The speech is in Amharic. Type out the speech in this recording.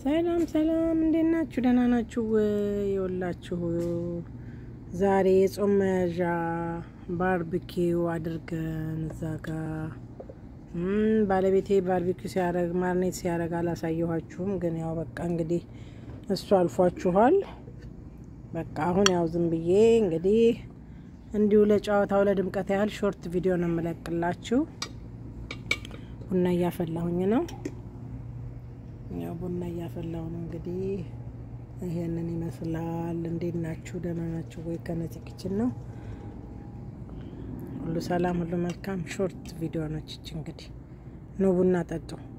ሰላም ሰላም፣ እንዴት ናችሁ? ደህና ናችሁ? የወላችሁ ዛሬ የጾም መያዣ ባርቢኪው አድርገን እዛ ጋ ባለቤቴ ባርቢኪው ሲያረግ ማርኔት ሲያረግ አላሳየኋችሁም፣ ግን ያው በቃ እንግዲህ እሱ አልፏችኋል። በቃ አሁን ያው ዝም ብዬ እንግዲህ እንዲሁ ለጨዋታው ለድምቀት ያህል ሾርት ቪዲዮ ነው የምለቅላችሁ። ቡና እያፈላሁኝ ነው። ያው ቡና እያፈላሁ ነው። እንግዲህ ይሄንን ይመስላል። እንዴት ናችሁ? ደህና ናችሁ ወይ? ከነፂ ኪችን ነው። ሁሉ ሰላም፣ ሁሉ መልካም። ሾርት ቪዲዮ ነች እች። እንግዲህ ኑ ቡና ጠጡ።